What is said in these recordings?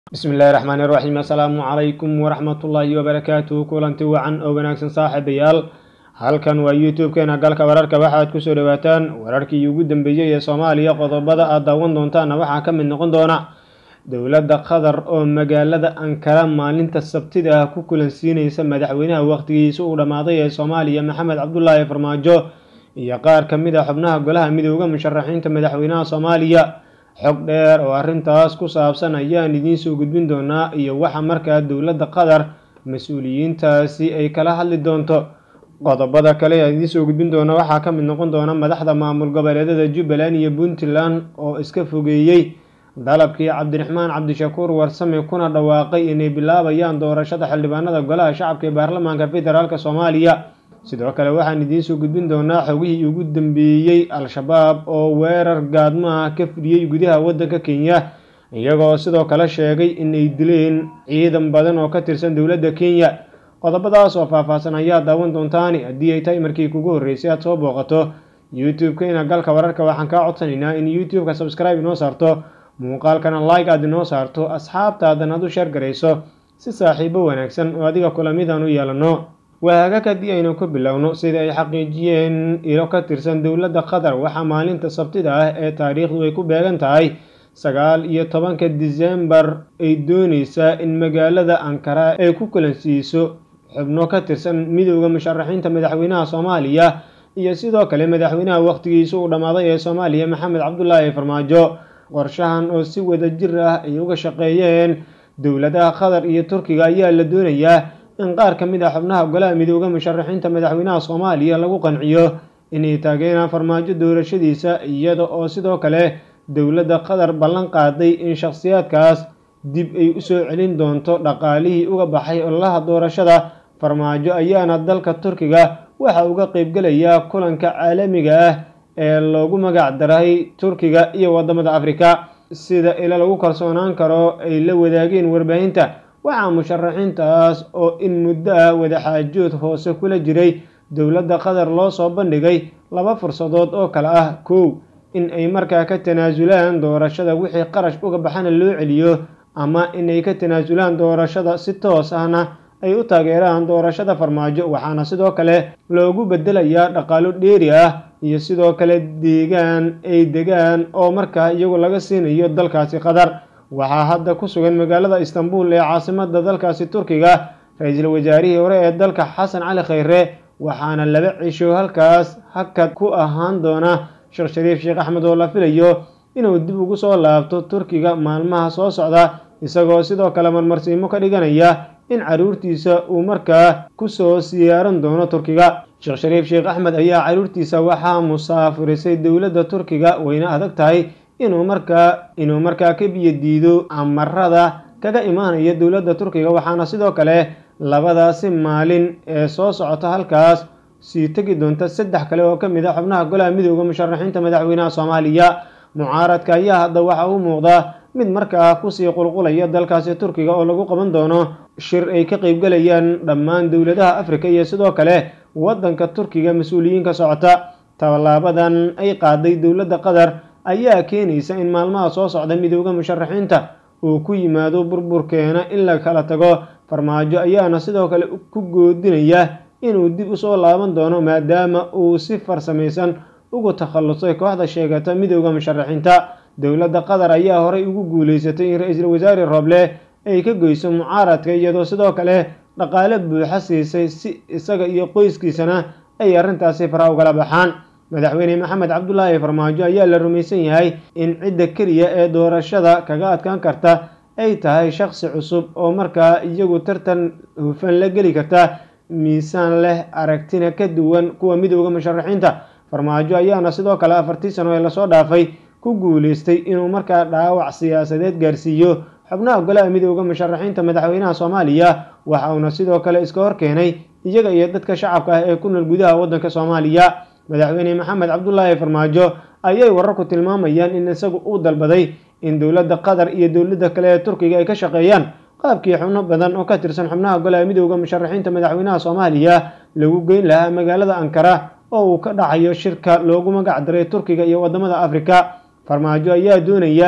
bismillahi raxmaani raxiim assalaamu calaykum waraxmatullaahi wabarakaatuhu kulanti wacan oo wanaagsan saaxiibayaal halkan waa youtube-keena galka wararka waxaad kusoo dhawaataan wararkii ugu dambeeyey ee soomaaliya qodobada aad daawan doontaana waxaa ka mid noqon doona dowladda qatar oo magaalada ankara maalinta sabtida ah ku kulansiineysa madaxweynaha waqtigiisa uu dhammaaday ee soomaaliya maxamed cabdulaahi farmaajo iyo qaar ka mid a xubnaha golaha midooda musharaxiinta madaxweynaha soomaaliya xog dheer oo arrintaas ku saabsan ayaan idiin soo gudbin doonaa iyo waxa markaa dowladda qatar mas-uuliyiintaasi ay kala hadli doonto qodobada kale aan idiin soo gudbin doona waxaa ka mid noqon doona madaxda maamul goboleedyada jubbaland iyo puntland oo iska fogeeyey dalabkii cabdiraxmaan cabdishakuur warsame kuna dhawaaqay inay bilaabayaan doorashada xildhibaanada golaha shacabka ee baarlamaanka federaalk soomaaliya sidoo kale waxaan idiin soo gudbin doonaa xogihii ugu dambeeyey al-shabaab oo weerar gaadmaha ka fidhiyey gudaha waddanka kenya iyagoo sidoo kale sheegay inay dileen ciidan badan oo ka tirsan dowladda kenya qodobadaas oo faahfaahsan ayaa daawan doontaani haddii ay tahay markii kugu horreysay aad soo booqato youtube-keena galka wararka waxaan kaa codsanaynaa in youtube-ka subscribe inoo saarto muuqaalkana like aad inoo saarto asxaabtaadan aad u sheer garayso si saaxiibo wanaagsan oo adiga kulamidaan u yeelano waagag haddii aynu ku bilowno sida ay xaqiijiyeen ilo ka tirsan dowladda qatar waxaa maalinta sabtida ah ee taariikhdu ay ku beegan tahay sagaal iyo tobanka disembar ay dooneysaa in magaalada ankara ay ku kulansiiso xubno ka tirsan midooda musharaxiinta madaxweynaha soomaaliya iyo sidoo kale madaxweynaha waqtigiisa uu dhammaaday ee soomaaliya maxamed cabdulaahi farmaajo qorshahan oo si wada jir ah ay uga shaqeeyeen dowladaha qatar iyo turkiga ayaa la doonayaa in qaar ka mid ah xubnaha golaha midooda musharaxiinta madaxweynaha soomaaliya lagu qanciyo inay taageeraan farmaajo doorashadiisa iyada oo sidoo kale dowladda qatar ballan qaaday in shakhsiyaadkaas dib ay usoo celin doonto dhaqaalihii uga baxay ololaha doorashada farmaajo ayaana dalka turkiga waxa uga qeybgelayaa kulanka caalamiga ah ee loogu magac daray turkiga iyo wadamada afrika sida ila lagu kalsoonaan karo ay la wadaageen warbaahinta waxaa musharaxiintaas oo in muddo ah wadaxaajood hoose kula jiray dowladda qatar loo soo bandhigay laba fursadood oo kale ah kow in ay markaa ka tanaasulaan doorashada wixii qarash uga baxana loo celiyo ama inay ka tanaasulaan doorashada si toos ahna ay u taageeraan doorashada farmaajo waxaana sidoo kale loogu bedelayaa dhaqaalo dheeri ah iyo sidoo kale deegaan ay degaan oo markaa iyagu laga siinayo dalkaasi qatar waxaa hadda ku sugan magaalada istanbul ee caasimada dalkaasi turkiga ra-iisul wasaarihii hore ee dalka xasan cali khayre waxaana laba cisho halkaas hakad ku ahaan doona sheekh shariif sheekh axmed oo la filayo inuu dib ugu soo laabto turkiga maalmaha soo socda isagoo sidoo kale marmarsiimo ka dhiganaya in caruurtiisa uu markaa kusoo siyaaran doono turkiga sheekh shariif sheekh axmed ayaa caruurtiisa waxaa musaafirisay dowladda turkiga wayna adag tahay inuu markaa inuu markaa ka biyo diido amarada kaga imaanaya dowladda turkiga waxaana sidoo kale labadaasi maalin ee soo socota halkaas sii tegi doonta saddex kale oo ka mid a xubnaha golaha midooda musharaxiinta madaxweynaha soomaaliya mucaaradka ayaa hadda waxa u muuqda mid markaa kusii qulqulaya dalkaasi turkiga oo lagu qaban doono shir ay ka qeybgalayaan dhammaan dowladaha afrika iyo sidoo kale waddanka turkiga mas-uuliyiin ka socota tallaabadan ay qaaday dowladda qatar ayaa keenaysa in maalmaha soo socda midooda musharaxiinta uu ku yimaado burburkeena in la kala tago farmaajo ayaana sidoo kale ku goodinaya inuu dib usoo laaban doono maadaama uu si farsamaysan ugu takhallusay kooxda sheegata midooda musharaxiinta dowladda qatar ayaa horey ugu guuleysatay in ra-iisul wasaare rooble ay ka goyso mucaaradka iyadoo sidoo kale dhaqaale buuxa siisay si isaga iyo qoyskiisana ay arrintaasi fara ugala baxaan madaxweyne maxamed cabdulaahi farmaajo ayaa la rumaysan yahay in cidda keliya ee doorashada kaga adkaan karta ay tahay shakhsi cusub oo markaa iyagu tartan hufan la geli karta miisaan leh aragtina ka duwan kuwa midooda musharaxiinta farmaajo ayaana sidoo kale afartii sano ee lasoo dhaafay ku guuleystay inuu markaa dhaawac siyaasadeed gaarsiiyo xubnaha golaha midooda musharaxiinta madaxweynaha soomaaliya waxa uuna sidoo kale iska hor keenay iyaga iyo dadka shacabka ah ee ku nool gudaha waddanka soomaaliya madaxweyne maxamed cabdulaahi farmaajo ayay wararku tilmaamayaan in isagu uu dalbaday in dowladda qatar iyo dowladda kale ee turkiga ay ka shaqeeyaan qaabkii xubno badan oo ka tirsan xubnaha golaha midooda musharaxiinta madaxweynaha soomaaliya lagu geyn lahaa magaalada ankara oo uu ka dhacayo shirka loogu magac daray turkiga iyo wadamada afrika farmaajo ayaa doonaya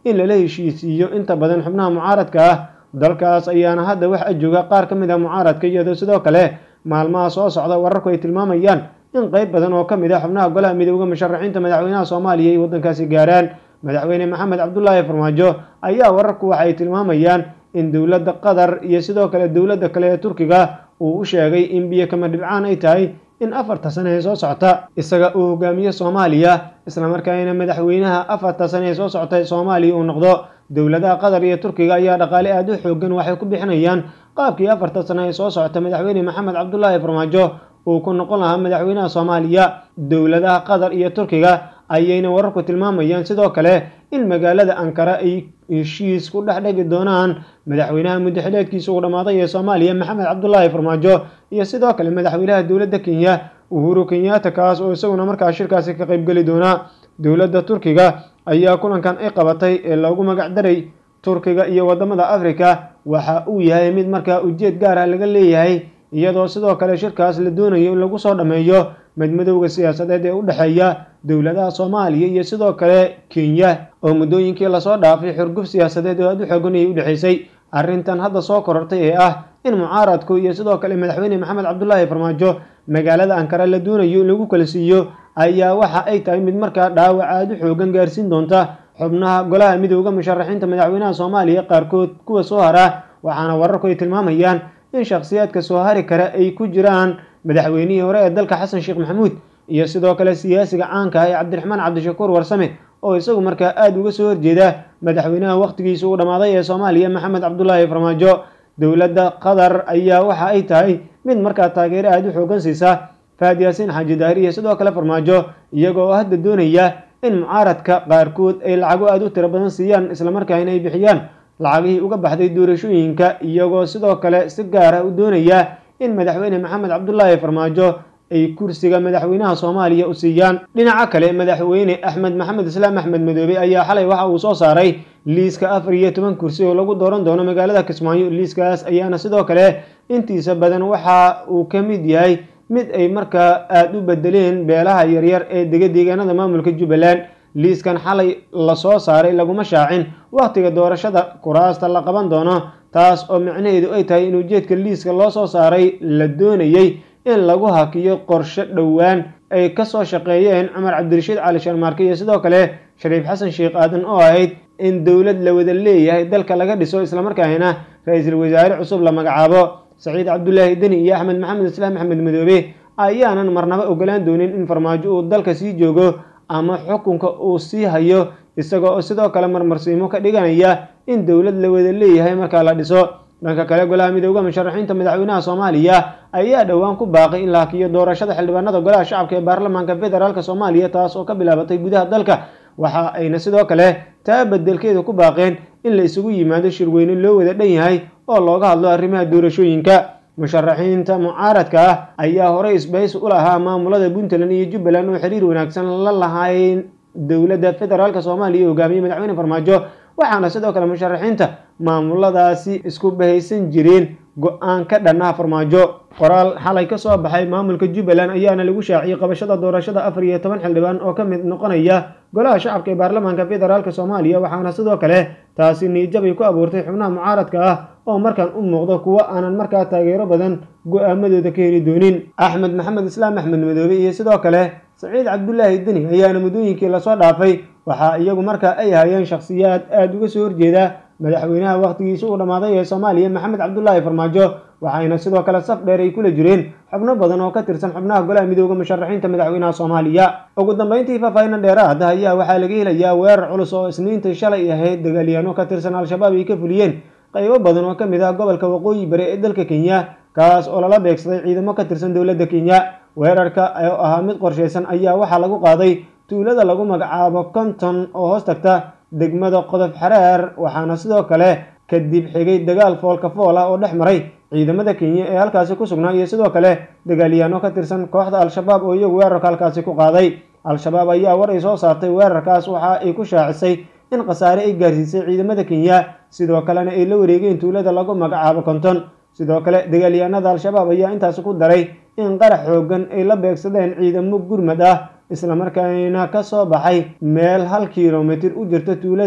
in lala heshiisiiyo inta badan xubnaha mucaaradka ah dalkaas ayaana hadda wax ajooga qaar ka mid ah mucaaradka iyadoo sidoo kale maalmaha soo socda wararku ay tilmaamayaan in qayb badan oo ka mid ah xubnaha golaha midooda musharaxiinta madaxweynaha soomaaliya ay waddankaasi gaaraan madaxweyne maxamed cabdulaahi farmaajo ayaa wararku waxa ay tilmaamayaan in dowladda qatar iyo sidoo kale dowladda kale ee turkiga uu u sheegay in biyo kama dhibcaan ay tahay in afarta sane ee soo socota isaga uu hogaamiyo soomaaliya islamarkaana madaxweynaha afarta sane ee soo socota soomaaliya uu noqdo dowladaha qatar iyo turkiga ayaa dhaqaale aada u xoogan waxay ku bixinayaan qaabkii afarta sane ee soo socota madaxweyne maxamed cabdulaahi farmaajo uu ku noqon lahaa madaxweynaha soomaaliya dowladaha qatar iyo turkiga ayayna wararku tilmaamayaan sidoo kale in magaalada ankara ay heshiis ku dhex dhegi doonaan madaxweynaha muddaxileedkiisa uu dhammaaday ee soomaaliya maxamed cabdulaahi farmaajo iyo sidoo kale madaxweynaha dowladda kenya uhuru kenyatta kaas oo isaguna markaa shirkaasi ka qaybgeli doona dowladda turkiga ayaa kulankan ay qabatay ee loogu magac daray turkiga iyo wadamada africa waxa uu yahay mid markaa ujeed gaar ah laga leeyahay iyadoo sidoo kale shirkaas la doonayo in lagu soo dhammeeyo madmadowga siyaasadeed ee u dhexeeya dowladaha soomaaliya iyo sidoo kale kenya oo muddooyinkii lasoo dhaafay xurguf siyaasadeed oo aada u xoogan ayay u dhexaysay arrintan hadda soo korortay ee ah in mucaaradku iyo sidoo kale madaxweyne maxamed cabdulaahi farmaajo magaalada ankara la doonayo in lagu kala siiyo ayaa waxa ay tahay mid markaa dhaawac aada u xoogan gaarsiin doonta xubnaha golaha midooda musharaxiinta madaxweynaha soomaaliya qaarkood kuwa soo hara waxaana wararku ay tilmaamayaan in shakhsiyaadka soo hari kara ay ku jiraan madaxweynihii hore ee dalka xasan sheekh maxamuud iyo sidoo kale siyaasiga caanka ah ee cabdiraxmaan cabdishakuur warsame oo isagu markaa aada uga soo horjeeda madaxweynaha wakhtigiisa uu dhammaaday ee soomaaliya maxamed cabdulaahi farmaajo dowladda qatar ayaa waxa ay tahay mid markaa taageero aada u xoogan siisa faad yaasiin xaaji daahir iyo sidoo kale farmaajo iyagoo hadda doonaya in mucaaradka qaarkood ay lacago aada u tiro badan siiyaan islamarkaana ay bixiyaan lacagihii uga baxday doorashooyinka iyagoo sidoo kale si gaar ah u doonaya in madaxweyne maxamed cabdulaahi farmaajo ay kursiga madaxweynaha soomaaliya u siiyaan dhinaca kale madaxweyne axmed maxamed islaam axmed madoobe ayaa xalay waxa uu soo saaray liiska afar iyo toban kursi oo lagu dooran doono magaalada kismaayo liiskaas ayaana sidoo kale intiisa badan waxa uu ka mid yahay mid ay markaa aada u bedeleen beelaha yaryar ee dega deegaanada maamulka jubbaland liiskan xalay lasoo saaray laguma shaacin wakhtiga doorashada kuraasta la qaban doono taas oo micnaheedu ay tahay in ujeedka liiska loo soo saaray la doonayey in lagu hakiyo qorshe dhowaan ay kasoo shaqeeyeen cumar cabdirashiid cali sharmaarke iyo sidoo kale shariif xasan sheekh aadan oo ahayd in dowlad la wada leeyahay dalka laga dhiso islamarkaana ra-iisul wasaare cusub la magacaabo saciid cabdulaahi deni iyo axmed maxamed islaam axmed madoobe ayaanan marnaba ogolaan doonin in farmaajo uu dalka sii joogo ama xukunka uu sii hayo isagoo sidoo kale marmarsiimo ka dhiganaya in dowlad la wada leeyahay markaa la dhiso dhanka kale golaha midooda musharaxiinta madaxweynaha soomaaliya ayaa dhowaan ku baaqay in la hakiyo doorashada xildhibaanada golaha shacabka ee baarlamaanka federaalk soomaaliya taas oo ka bilaabatay gudaha dalka waxa ayna sidoo kale taa bedelkeeda ku baaqeen in la isugu yimaado shirweyne loo wada dhan yahay oo looga hadlo arrimaha doorashooyinka musharaxiinta mucaaradka ah ayaa horey isbahaysi u lahaa maamulada puntland iyo jubbaland oo xiriir wanaagsan la lahayn dowladda federaalk soomaaliya ee hogaamiyey madaxweyne farmaajo waxaana sidoo kale musharaxiinta maamuladaasi isku bahaysan jireen go-aan ka dhannaha farmaajo qoraal xalay ka soo baxay maamulka jubbaland ayaana lagu shaaciyey qabashada doorashada afar iyo toban xildhibaan oo ka mid noqonaya golaha shacabka ee baarlamaanka federaalk soomaaliya waxaana sidoo kale taasi niijabay ku abuurtay xubnaha mucaaradka ah oo markaan u muuqdo kuwo aanan markaa taageero badan go-aamadooda ka heli doonin axmed maxamed islaam axmed madoobe iyo sidoo kale saciid cabdulaahi deni ayaana muddooyinkii lasoo dhaafay waxaa iyagu markaa ay hayeen shakhsiyaad aada uga soo horjeeda madaxweynaha wakhtigiisa uu dhammaaday ee soomaaliya maxamed cabdulaahi farmaajo waxayna sidoo kale saf dheer ay kula jireen xubno badan oo ka tirsan xubnaha golaha midooda musharaxiinta madaxweynaha soomaaliya ugu dambeyntii faahfaahinan dheeraad ayaa waxaa laga helayaa weerar culus oo isniinta shalay ahayd dagaalyaano ka tirsan al-shabaab ay ka fuliyeen qaybo badan oo ka mid ah gobolka waqooyi bari ee dalka kenya kaas oo lala beegsaday ciidamo ka tirsan dowladda kenya weerarka oo ahaa mid qorshaysan ayaa waxaa lagu qaaday tuulada lagu magacaabo konton oo hoos tagta degmada qodof xareer waxaana sidoo kale kadib xigay dagaal foolka fool ah oo dhex maray ciidamada kenya ee halkaasi ku sugnaa iyo sidoo kale dagaalyaano ka tirsan kooxda al-shabaab oo iyagu weerarka halkaasi ku qaaday al-shabaab ayaa war ay soo saartay weerarkaas waxa ay ku shaacisay in khasaare ay gaarsiisay ciidamada kenya sidoo kalena ay la wareegeen tuulada lagu magacaabo konton sidoo kale dagaalyahanada al-shabaab ayaa intaasi ku daray in qarax xoogan ay la beegsadeen ciidamo gurmad ah islamarkaana ka soo baxay meel hal kilomitir u jirta tuulada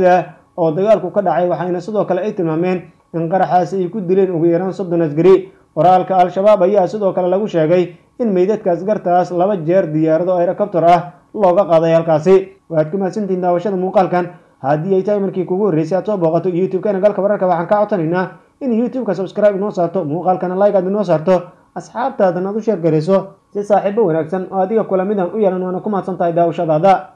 oo dagaalku ka dhacay waxayna sidoo kale ay tilmaameen in qaraxaasi ay ku dileen ugu yaraan soddon asgari qoraalka al-shabaab ayaa sidoo kale lagu sheegay in meydadka askartaas laba jeer diyaarado aerocopter ah looga qaaday halkaasi waad ku mahadsantihiin daawashada muuqaalkan haddii ay tahay markii kugu horreysay aad soo booqato youtube-kana galka wararka waxaan ka codsanaynaa in youtube-ka subscribe inoo saarto muuqaalkana like aad inoo saarto asxaabtaadan aad u sheer garayso si saaxiibo wanaagsan oo adiga kula midan u yeelan waana ku mahadsan tahay daawashadaada